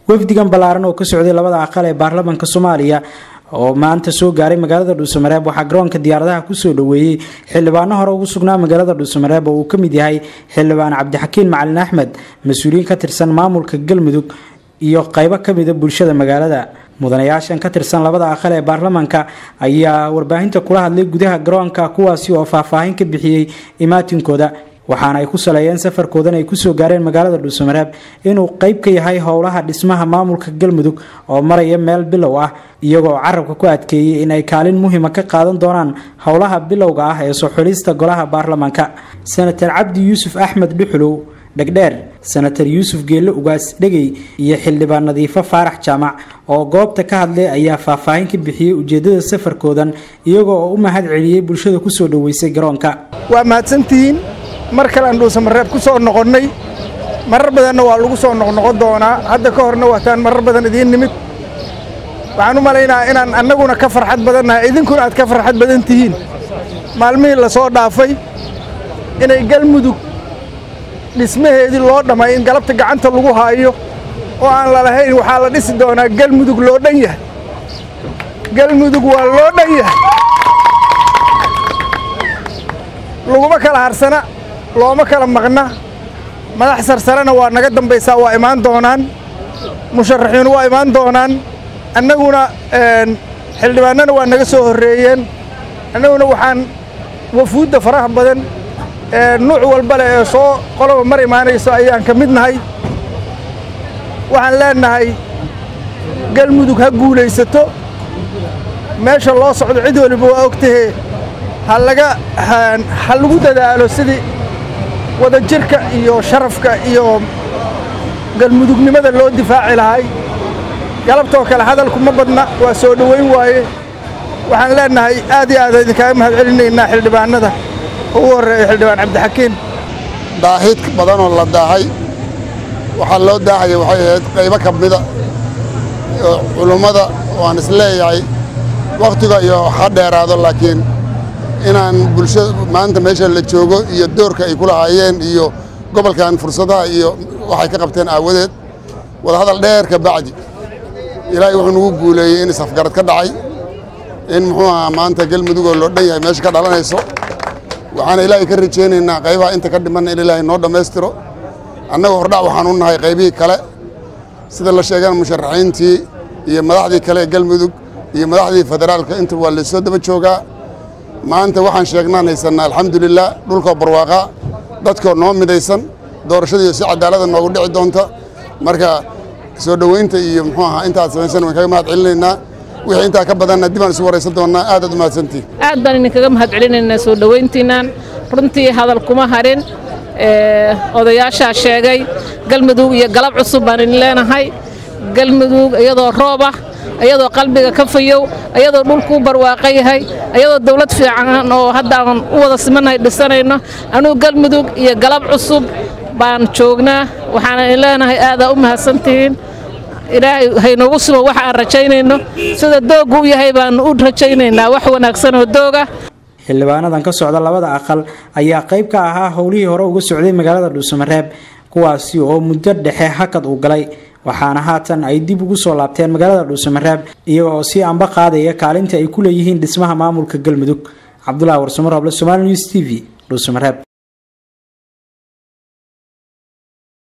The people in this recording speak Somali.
wafdigan ballaaran oo ka socday labada aqal ee baarlamaanka soomaaliya oo maanta soo gaaray magaalada dhuusamareeb waxaa garoonka diyaaradaha kusoo dhaweeyey xildhibaano hore ugu sugnaa magaalada dhuusamareeb oo uu ka mid yahay xildhibaan cabdixakiin macalin axmed mas-uuliyiin ka tirsan maamulka galmudug iyo qaybo kamida bulshada magaalada mudanayaashan ka tirsan labada aqal ee baarlamaanka ayaa warbaahinta kula hadlay gudaha garoonka kuwaasi oo faahfaahin ka bixiyey imaatinkooda waxaana ay ku saleeyeen safarkoodan ay kusoo gaareen magaalada dhuusamareeb inuu qayb ka yahay howlaha dhismaha maamulka galmudug oo maraya meel bilow ah iyagoo carabka ku adkeeyey in ay kaalin muhiima ka qaadan doonaan howlaha bilowga ah ee soo xulista golaha baarlamaanka senator cabdi yuusuf axmed dhuxulow dhegdheer senator yuusuf geelle ugaas dhegey iyo xildhibaan nadiifo faarax jaamac oo goobta ka hadlay ayaa faahfaahin ka bixiyey ujeedada safarkoodan iyagoo oo u mahad celiyey bulshada kusoo dhaweysay garoonka waa mahadsantihiin mar kale aan dhuusamareeb ku soo noqonnay marar badanna waa lagu soo noqnoqon doonaa hadda ka horna waataan marar badan idiin nimid waxaan u malaynahaa inaan annaguna ka farxad badannahay idinkuna aad ka farxad badan tihiin maalmihii la soo dhaafay inay galmudug dhismaheedii loo dhammay in galabta gacanta lagu haayo oo aan lalahayn waxaa la dhisi doonaa galmudug loo dhan yahay galmudug waa loo dhan yahay laguma kala harsana looma kala maqna madax sarsarena waa naga dambaysaa waa imaan doonaan musharaxiinu waa imaan doonaan annaguna xildhibaanana waa naga soo horreeyeen annaguna waxaan wafuudda faraha badan nuuc walba leh ee soo qoloba mar imaanayso ayaan ka mid nahay waxaan leennahay galmudug ha guulaysato meesha loo socdo cid waliba waa ogtahee ha laga ha lagu dadaalo sidii wadajirka iyo sharafka iyo galmudugnimada loo difaaci lahay galabtoo kale hadalku ma badna waa soo dhowayn waaye waxaan leennahay aad iyo aad idinkaaga mahad celinaynaa xildhibaanada ugu horreeya xildhibaan cabdixakiin daahid badanoo la daahay waxaa loo daahaya waxay ahayd qaybo ka mida culummada waan isleeyahay wakhtiga iyo ha dheeraado laakiin inaan bulshada maanta meesha la joogo iyo doorka ay ku lahaayeen iyo gobolkan fursadaha iyo waxay ka qabteen aawadeed wadahadal dheer ka bacdi ilaahay wuxuu nagu guuleeyey in isafgarad ka dhacay in muxuu ahaa maanta galmudugoo loo dhan yahay meesha ka dhalanayso waxaana ilaahay ka rajaynaynaa qaybaha inta ka dhimanna in ilaahay noo dhammaystiro annaga hordhac waxaan u nahay qaybihii kale sida la sheegana musharaxiintii iyo madaxdii kale ee galmudug iyo madaxdii federaalka inta waa laysoo daba joogaa maanta waxaan sheegnaan haysannaa alxamdulilah dhulkoo barwaaqaa dadkoo noo midaysan doorashadiiyo si cadaalada noogu dhici doonta marka soo dhoweynta iyo muxuu ahaa intaad samaysan waan kaga mahad celinaynaa wixii intaa ka badanna dib aan isu waraysan doonnaa aadaad u mahadsantihin aad baan idinkaga mahad celinaynaa soo dhoweyntiinaan runtii hadal kuma harin odayaashaa sheegay galmudug iyo galab cusub baan idin leenahay galmudug iyadoo roob ah iyadoo qalbiga ka fayow iyadoo dhulkuu barwaaqo yahay iyadoo dawlad fiican oo haddaan u wada simannahay dhisanayno anugu galmudug iyo galab cusub baan joognaa waxaan idin leenahay aadaa u mahadsantihiin ilaahay haynoogu sugo waxa aan rajaynayno sida dooggu u yahay baanu u rajaynaynaa wax wanaagsan oo dooga xildhibaanadan ka socda labada aqal ayaa qayb ka ahaa howlihii hore uga socday magaalada dhuusamareeb kuwaasi oo muddo dhexe hakad uu galay waxaana haatan ay dib ugu soo laabteen magaalada dhuusamareeb iyaga oo sii anba qaadaya kaalinta ay ku leeyihiin dhismaha maamulka galmudug cabdulahi warsamar roble somaali news t v dhuusamareeb